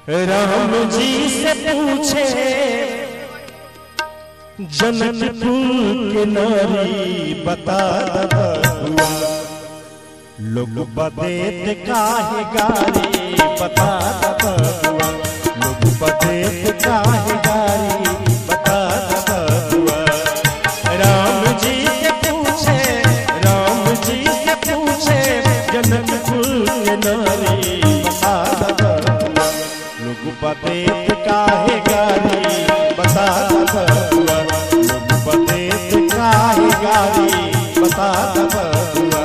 राम जी से पूछे जनकपुर के नारी बता दबुआ लोग बदेत काहे गारी बता दबुआ लोग बदेत काहे गारी बता दबुआ राम जी से पूछे राम जी से पूछे जनकपुर के नारी बता दबुआ लोग बदेत काहे गारी बता दबुआ लोग बदेत काहे गारी बता दबुआ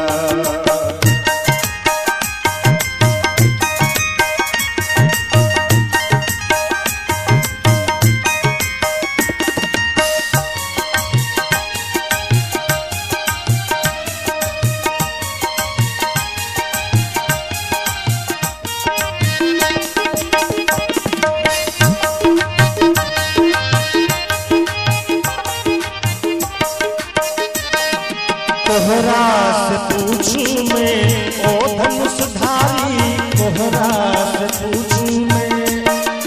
तोहरा से पूछू मैं ओ धनुषधारी तोहरा से पूछू मैं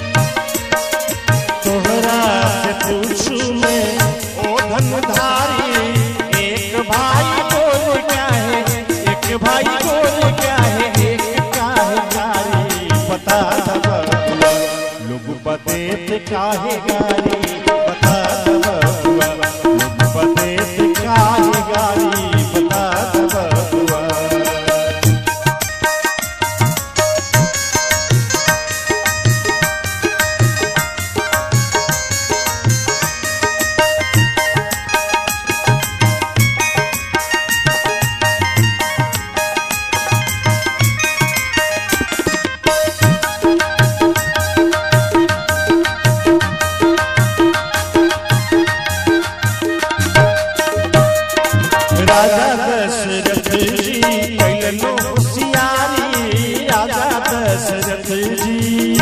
तोहरा से पूछू मैं ओ धनुधारी एक भाई बोल क्या है एक भाई बोल क्या है एक काहे गारी बता दबुआ लोग बतेत काहे गारी बता दबुआ लोग बतेत काहे गारी बता दबुआ राजा दशरथ जी कैलनो होशियारी राजा दशरथ जी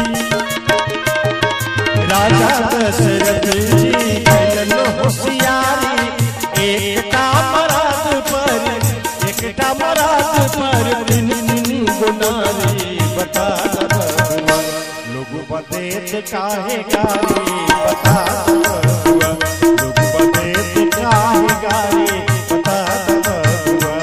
राजा दशरथ जी कैलनो होशियारी एकटा मराद पर एकटा मराद पर तीन तीन गुनारी बता दबुआ लोग बतेत काहे गारी बता दबुआ लोग बतेत काहे गारी बता दबुआ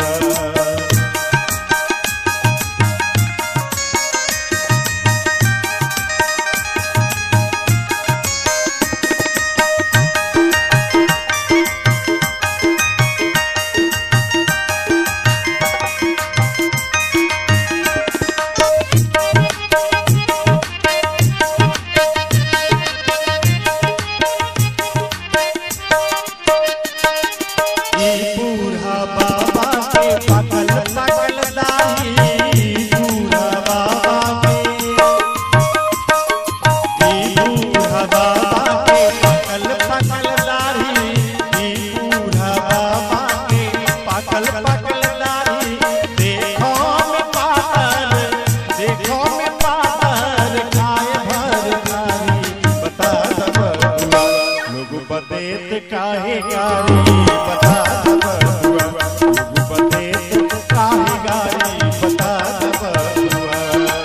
ई बूढ़ा बाबा के पागल पागल दाढ़ी बूढ़ा बाबा के ई बूढ़ा बाबा के पागल पागल दाढ़ी ई बूढ़ा बाबा के पागल पागल दाढ़ी देखो में पागल देखो में पागल खाए भर खारी बता दबुआ लोग बदेत काहे गारी बता दबुआ लोग बदेत काहे गारी बता दबुआ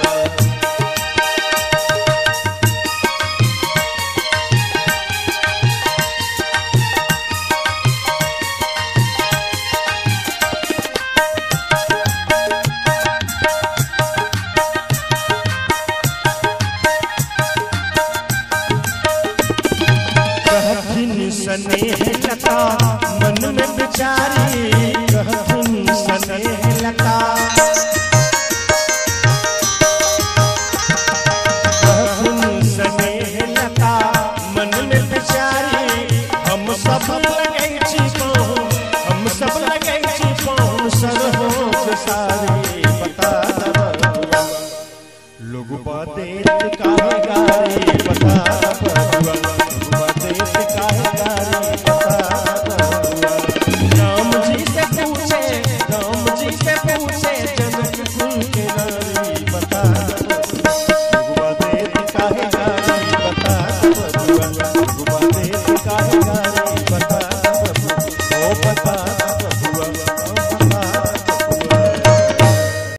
कहथिन स्नेह लता मन में विचारी कहथिन स्नेह लता कहथिन स्नेह लता मन में विचारी हम सब लगै छी पाँव हम सब लगै छी पाँव सरहो सारी बता दबुआ लोग बातें काहे गारी बता दबुआ लोग बातें काहे गारी बता दबुआ राम जी से पूछे राम जी से पूछे